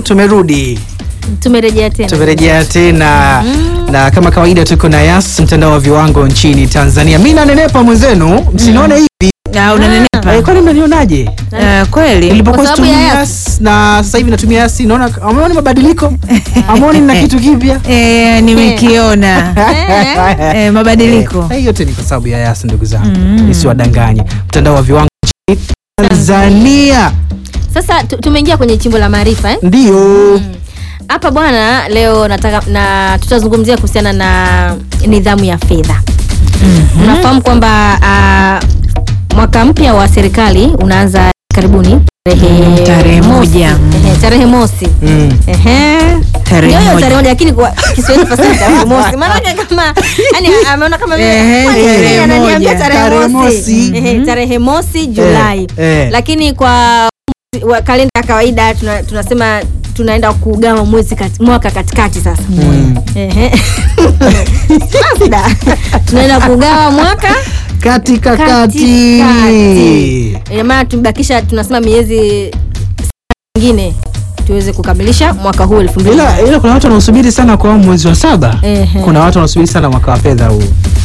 tumerudi tumerejea tena tumerejea tena na kama kawaida tuko na Yas, mtandao wa viwango nchini Tanzania. Mi nanenepa mwenzenu, msinione hivi Ah, unanenepa Eh, kwani mnanionaje? Eh, kweli Nilipokuwa Kwa sababu ya situmii Yas. Yas na sasa hivi natumia Yas, naona ameona mabadiliko, ameoni na kitu kipya Eh, nimekiona Eh, mabadiliko Eh, yote ni kwa sababu ya Yas, ndugu zangu, nisiwadanganye. Mtandao wa viwango nchini Tanzania sasa tu- tumeingia kwenye chimbo la maarifa eh? ndio hapa bwana leo nataka na tutazungumzia kuhusiana na nidhamu ya fedha unafahamu kwamba ah, mwaka mpya wa serikali unaanza karibuni Mm, tarehe mosi. moja. Ehe, tarehe mosi Mm. Ehe. Tarehe Ndio hiyo moja. tarehe moja lakini kwa Kiswahili fasiri tarehe mosi. Maana kama yani ameona kama vile Ehe, kwani tarehe yeye ananiambia moja. tarehe Tarehe mosi. mosi. Ehe, tarehe mosi Julai. eh. Lakini kwa wa kalenda ya kawaida tuna, tunasema tunaenda kugawa mwezi kati, mwaka katikati sasa. Mm. Ehe. Sasa tunaenda kugawa mwaka katika kati Katikati. Ina maana tumebakisha tunasema miezi mingine tuweze kukamilisha mwaka huu elfu mbili ila, ila kuna watu wanaosubiri sana kwa mwezi wa saba Ehe. kuna watu wanaosubiri sana mwaka wa fedha huu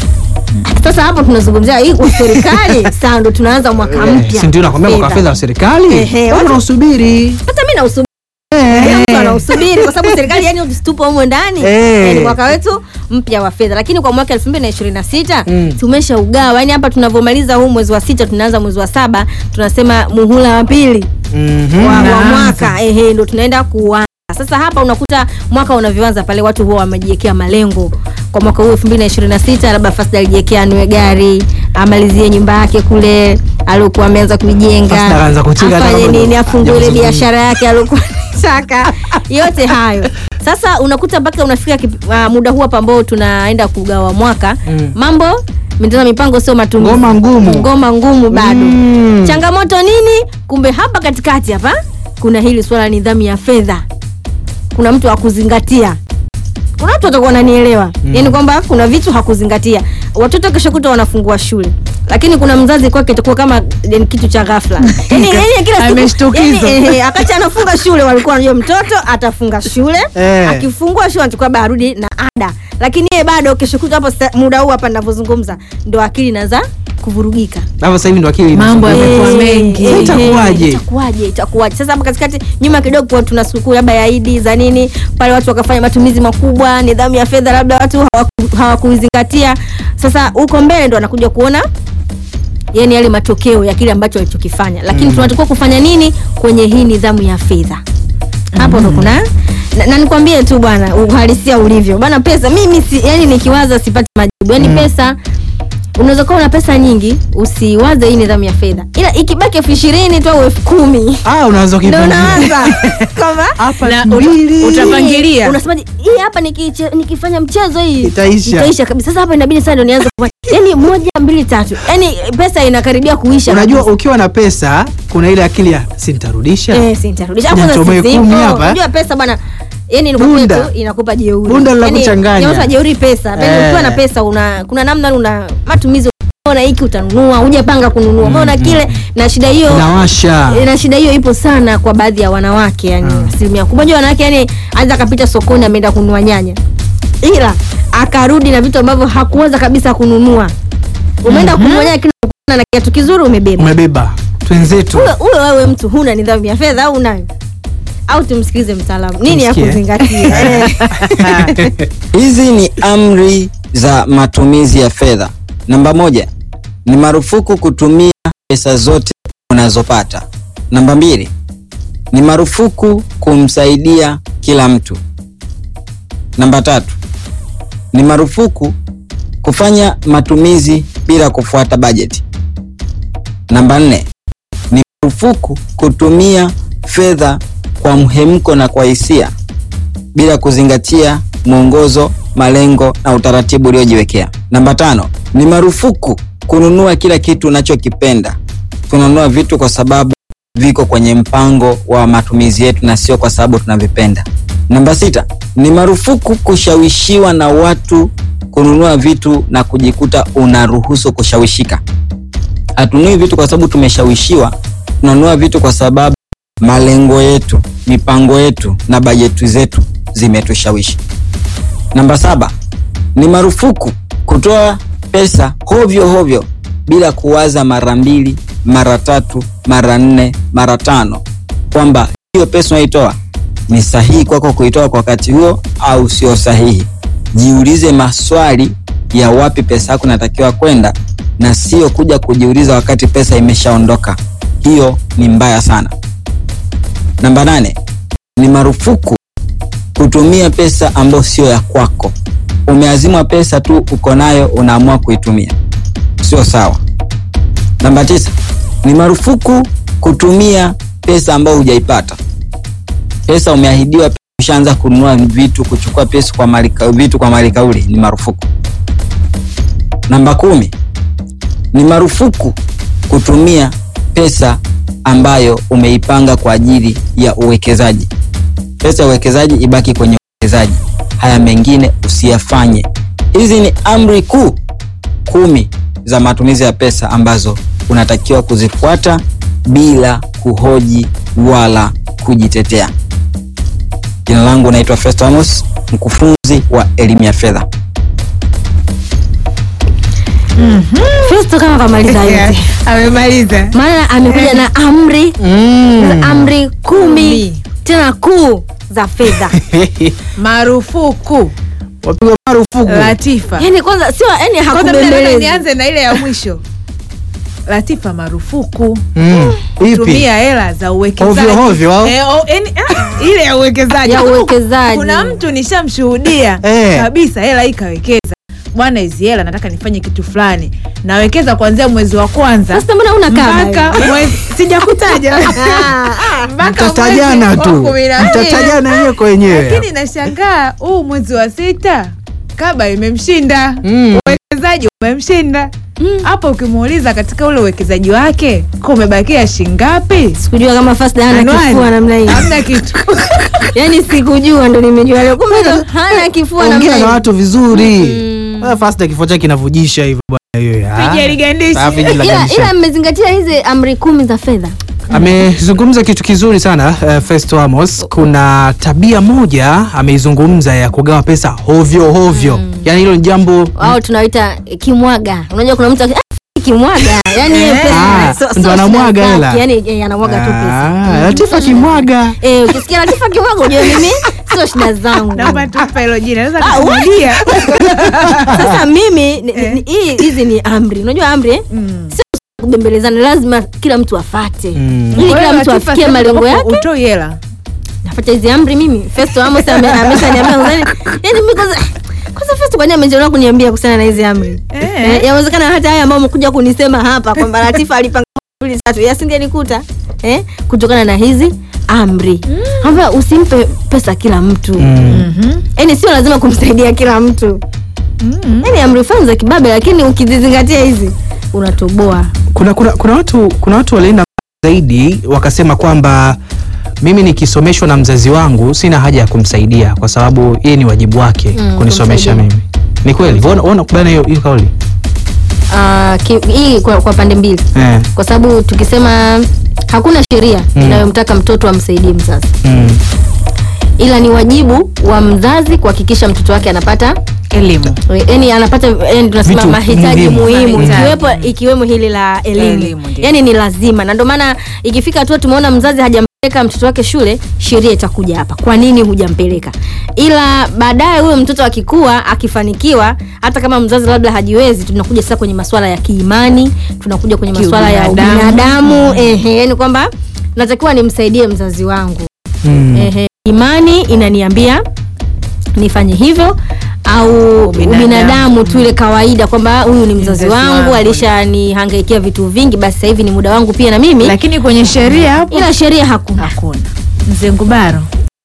sasa hapo tunazungumzia hii kwa serikali sasa ndo tunaanza mwaka mpya si ndio nakwambia mwaka wa fedha wa serikali Ehe, watu watu- wanaosubiri hata mi nausubiri kila mtu anausubiri kwa sababu serikali yani tupo humo ndani Eh. yani mwaka wetu mpya wa fedha lakini kwa mwaka elfu mbili na ishirini na sita Mm. tumesha ugawa yani hapa tunavyomaliza huu mwezi wa sita tunaanza mwezi wa saba tunasema muhula wa pili Mhm. wa, wa Unaanza. mwaka ehe ndo tunaenda kuanza sasa hapa unakuta mwaka unavyoanza pale watu huwa wamejiwekea malengo kwa mwaka huu elfu mbili na ishirini na sita labda fast alijiwekea anue gari amalizie nyumba yake kule aliokuwa ameanza kuijenga First akaanza kucheka hata afanye kama nini ndo- afungue ile hajazungumza. biashara yake aliokuwa anataka yote hayo sasa unakuta mpaka unafika kip- ah, muda huu hapa ambao tunaenda kugawa mwaka Mm. mambo mitazama mipango sio matumizi Ngoma ngumu. ngoma ngumu bado Mm. changamoto nini kumbe hapa katikati hapa kuna hili swala la nidhamu ya fedha kuna mtu akuzingatia kuna watu watakuwa wananielewa mm. yaani kwamba kuna vitu hakuzingatia watoto kesho kuta wanafungua shule lakini kuna mzazi kwake itakuwa kama ni kitu cha ghafla Yaani- yaani kila siku- Ameshtukizwa. yaani, ehe, wakati anafunga shule walikuwa wanajua mtoto atafunga shule Eh. akifungua shule anachukua labda arudi na ada lakini yeye bado kesho kuta hapo sa- muda huu hapa ninavyozungumza ndo akili inaanza kuvurugika hapo sasa hivi ndo akili Mambo inasumbua. yamekuwa Eh, mengi. eh, Sasa itakuwaje? eh, itakuwaje itakuwaje sasa hapa katikati nyuma kidogo kwa tuna sikukuu labda ya idi za nini pale watu wakafanya matumizi makubwa nidhamu ya fedha labda watu hawaku- hawakuizingatia sasa huko mbele ndo anakuja kuona yani yale matokeo ya kile ambacho walichokifanya lakini tunatakiwa kufanya nini kwenye hii nidhamu ya fedha hapo ndo kuna na, na nikwambie tu bwana uhalisia ulivyo bwana pesa mimi si, yani nikiwaza sipati majibu yani pesa unaweza kuwa una pesa nyingi usiwaze hii nidhamu ya fedha ila ikibaki elfu ishirini tu au elfu kumi ah unaanza ndo kuipangia unaanza kwamba hapa Na mbili uta- Utapangilia. unasemaje hii hapa nikiche- nikifanya mchezo hii Itaisha. itaisha kabisa sasa hapa inabidi sasa ndo nianze kufanya yani moja mbili tatu yani pesa inakaribia kuisha unajua kabisa. ukiwa na pesa kuna ile akili ya sintarudisha Eh, si nitarudisha. Hapo Ngoja sasa nichomoe si kumi simple. hapa, eh. Unajua pesa bwana yani inakupa Bunda. tu inakupa jeuri Bunda la Yaani, kuchanganya. inakupa jeuri pesa Yaani Eh. ukiwa na pesa una kuna namna una matumizi unaona hiki utanunua hujapanga kununua umeona kile na shida hiyo inawasha na shida hiyo ipo sana kwa baadhi ya wanawake yani asilimia kubwa unajua wanawake yani anaweza akapita sokoni ameenda kununua nyanya ila akarudi na vitu ambavyo hakuweza kabisa kununua umeenda kununua nyanya kile unakutana na kiatu kizuri umebeba umebeba twenzetu huyo huyo wewe mtu huna nidhamu ya fedha au unayo au tumsikilize mtaalamu nini ya Tumsikie. kuzingatia Eh. Hizi ni amri za matumizi ya fedha. Namba moja, ni marufuku kutumia pesa zote unazopata. Namba mbili, ni marufuku kumsaidia kila mtu. Namba tatu, ni marufuku kufanya matumizi bila kufuata bajeti. Namba nne, ni marufuku kutumia fedha kwa mhemko na kwa hisia bila kuzingatia mwongozo, malengo na utaratibu uliojiwekea. Namba tano, ni marufuku kununua kila kitu unachokipenda. Tunanunua vitu kwa sababu viko kwenye mpango wa matumizi yetu na sio kwa sababu tunavipenda. Namba sita, ni marufuku kushawishiwa na watu kununua vitu na kujikuta unaruhusu kushawishika. Hatununui vitu kwa sababu tumeshawishiwa, tunanunua vitu kwa sababu malengo yetu mipango yetu na bajeti zetu zimetushawishi. Namba saba, ni marufuku kutoa pesa hovyo hovyo bila kuwaza mara mbili, mara tatu, mara nne, mara tano kwamba hiyo pesa unaitoa ni sahihi kwako kuitoa kwa wakati huo au sio sahihi. Jiulize maswali ya wapi pesa yako inatakiwa kwenda na sio kuja kujiuliza wakati pesa imeshaondoka. Hiyo ni mbaya sana. Namba nane, ni marufuku kutumia pesa ambayo sio ya kwako. Umeazimwa pesa tu, uko nayo, unaamua kuitumia, sio sawa. Namba tisa, ni marufuku kutumia pesa ambayo hujaipata. Pesa umeahidiwa, ushaanza kununua vitu, kuchukua pesa kwa mali, vitu kwa mali kauli, ni marufuku. Namba kumi, ni marufuku kutumia pesa ambayo umeipanga kwa ajili ya uwekezaji. Pesa ya uwekezaji ibaki kwenye uwekezaji, haya mengine usiyafanye. Hizi ni amri kuu kumi za matumizi ya pesa ambazo unatakiwa kuzifuata bila kuhoji wala kujitetea. Jina langu naitwa Festo Amos, mkufunzi wa elimu ya fedha. Festo kama kamaliza yote, amemaliza maana amekuja na amri Mm. amri kumi Kumi. tena kuu za fedha. marufuku Wapigwa marufuku. Latifa. Yani kwanza sio yani Kwanza mimi nataka hakubembelezi. nianze na ile ya mwisho. Latifa, marufuku Mm. Ipi? tumia hela za uwekezaji Ovyo ovyo, au? Eh, o- yani, ah, ile ya uwekezaji Ya uwekezaji. Kuna mtu nishamshuhudia Eh. kabisa, hela hii kawekeza bwana, hizi hela nataka nifanye kitu fulani, nawekeza kuanzia mwezi wa kwanza Sasa mbona una kama mpaka mwezi sijakutaja mpaka Mtatajana mwezi wa tu, kumi na mbili. mtatajana wenyewe kwa wenyewe. lakini nashangaa huu mwezi wa sita kaba imemshinda Mm. uwekezaji umemshinda hapo ukimuuliza katika ule uwekezaji wake ko umebakia shingapi sikujua kama Fast hana Anuari, kifua namna hii. hamna kitu Yani sikujua ndo nimejua leo. Kumbe ndo hana kifua namna Ongea hii. na watu vizuri. Mm. Ah, Fasta kifua chake kinavujisha hivyo bwana hiyo. Ah. Piga ligandishi. Ah, piga Ila, ligandishi. ila mmezingatia hizi amri kumi za fedha. Amezungumza kitu kizuri sana uh, Festo Amos. Kuna tabia moja ameizungumza ya kugawa pesa hovyo hovyo, yaani hilo ni jambo Au tunaita kimwaga. Unajua kuna mtu aki- "Ah, kimwaga. Yani hiyo Eh. pesa Ah, so- so ndo anamwaga shida hela. zake. Yani eh, anamwaga tu pesa. Ah, Latifa kimwaga. Eh, ukisikia Latifa kimwaga ujue mimi sio shida zangu. naomba tupa hilo jina naweza Ah, what? kusujudia Sasa mimi ni- Eh. ni- hii hizi ni amri. Unajua amri eh? Mm. Sio kubembelezana, lazima kila mtu afate. Mm. Ili Kwa kila hiyo mtu Latifa afikie sasa malengo utakuwa yake. utoi hela Nafuata hizi amri mimi. Festo Amos ame- ameshaniambia kwanza. Yaani mimi kwanza kwanza Festo kwani amechelewa kuniambia kuhusiana na hizi amri. Eh. Eh, yawezekana hata haya ambao umekuja kunisema hapa kwamba Latifa alipanga mbili tatu yasingenikuta eh, kutokana na hizi amri. Hapa usimpe pesa kila mtu. Mm. Mhm. Yaani sio lazima kumsaidia kila mtu. Mm. Yaani amri fulani za kibabe lakini ukizizingatia hizi unatoboa. Kuna, kuna, kuna watu kuna watu walienda zaidi wakasema kwamba mimi nikisomeshwa na mzazi wangu sina haja ya kumsaidia kwa sababu yeye ni wajibu wake Mm, kunisomesha kumsaidia. mimi. Ni kweli? Wewe wewe unakubaliana hiyo hiyo kauli? Ah, ki- hii kwa, kwa pande mbili. Eh. Kwa sababu tukisema hakuna sheria Mm. inayomtaka mtoto amsaidie mzazi. Mm. Ila ni wajibu wa mzazi kuhakikisha mtoto wake anapata elimu yani anapata yani tunasema Vitu mahitaji muhimu. muhimu Mahitaji. ikiwepo ikiwemo hili la elimu, Elimu, ndio. yani ni lazima na ndio maana ikifika hatua tumeona mzazi hajampeleka mtoto wake shule sheria itakuja hapa kwa nini hujampeleka ila baadaye huyo mtoto akikua akifanikiwa hata kama mzazi labda hajiwezi tunakuja sasa kwenye masuala ya kiimani tunakuja kwenye masuala ya Kiubinadamu. ubinadamu ehe yani kwamba natakiwa nimsaidie mzazi wangu Mm. Ehe, imani inaniambia nifanye hivyo au Ubinadamu. ubinadamu, tu ile kawaida kwamba huyu ni mzazi Mzazi wangu wangu. alishanihangaikia vitu vingi basi sasa hivi ni muda wangu pia na mimi lakini kwenye sheria hapo ila sheria hakuna hakuna mzee Ngubaro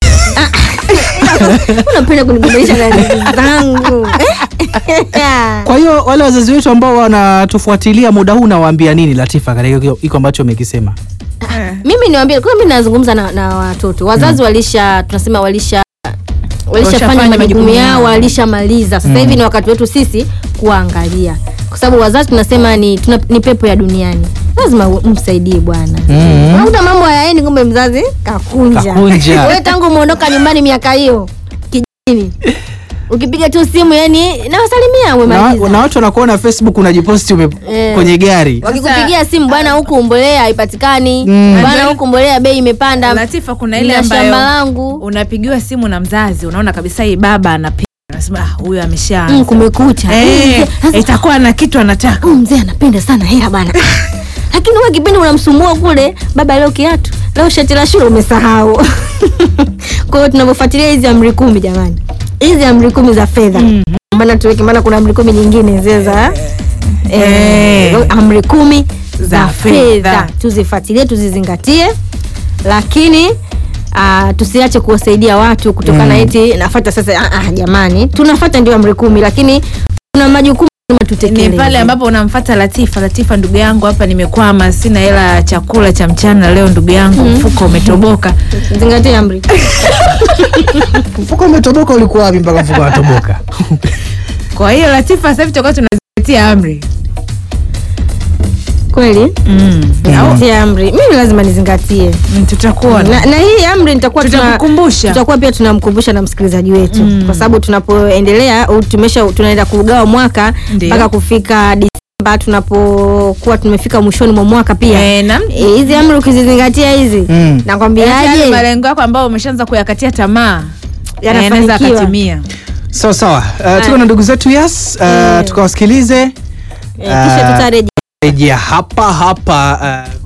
unapenda kunibadilisha na ndugu zangu Kwa hiyo wale wazazi wetu ambao wanatufuatilia muda huu nawaambia nini Latifa katika hiyo- iko ambacho umekisema? mimi niwaambie kwa mimi nazungumza na, na watoto wazazi walisha tunasema walisha walishafanya Washafanya majukumu majukumu yao yao. walishamaliza sasa hivi ni wakati wetu sisi kuangalia kwa sababu wazazi tunasema ni, tuna, ni pepo ya duniani lazima u- umsaidie bwana Mhm. unakuta mambo hayaendi kumbe mzazi kakunja Kakunja. wewe tangu umeondoka nyumbani miaka hiyo kijijini ukipiga tu simu yani nawasalimia na, umemaliza na watu wanakuona facebook unajiposti ume, Eh. kwenye gari wakikupigia simu bwana huku mbolea haipatikani Mm. bwana huku mbolea bei imepanda Latifa, kuna ile na shamba ambayo langu unapigiwa simu na mzazi, unaona kabisa hii baba anapiga, unasema "Ah, huyu amesha mm, kumekucha Eh, Sasa, itakuwa na kitu anataka. huyu mzee anapenda sana hela bana lakini huwa kipindi unamsumbua kule baba leo kiatu leo shati la shule umesahau kwa hiyo tunavyofuatilia hizi amri kumi jamani hizi amri kumi za fedha maana tuweke maana kuna amri kumi nyingine zile za eh, Eh. amri kumi za Za fedha fedha. tuzifuatilie tuzizingatie lakini Uh, tusiache kuwasaidia watu kutokana Mm. eti nafata sasa ah, ah, jamani tunafata ndio amri kumi lakini kuna majukumu lazima Ni tutekeleze pale ambapo unamfata Latifa, Latifa, ndugu yangu, hapa nimekwama, sina hela ya chakula cha mchana leo, ndugu yangu, mfuko umetoboka. zingatia amri mfuko umetoboka ulikuwa wapi mpaka mfuko unatoboka Kwa hiyo Latifa, sasa hivi tutakuwa tunazingatia amri kweli mm. Au, zingatia amri mimi lazima nizingatie mm, tutakuwa na, na hii amri nitakuwa tuna- tutakukumbusha tutakuwa pia tunamkumbusha na msikilizaji wetu Mm. kwa sababu tunapoendelea au tumesha tunaenda kugawa mwaka Ndio. mpaka kufika Disemba tunapokuwa tumefika mwishoni mwa mwaka pia Eh, na- Eh, hizi amri ukizizingatia hizi Mm. Yaani yale nakwambiaje malengo yako ambayo umeshaanza kuyakatia tamaa Yanafanikiwa. yanaweza akatimia. sawa sawa uh, tuko na ndugu zetu yes uh, Mm. tukawasikilize Eh, kisha Ah. tutarejea rejea hapa hapa uh,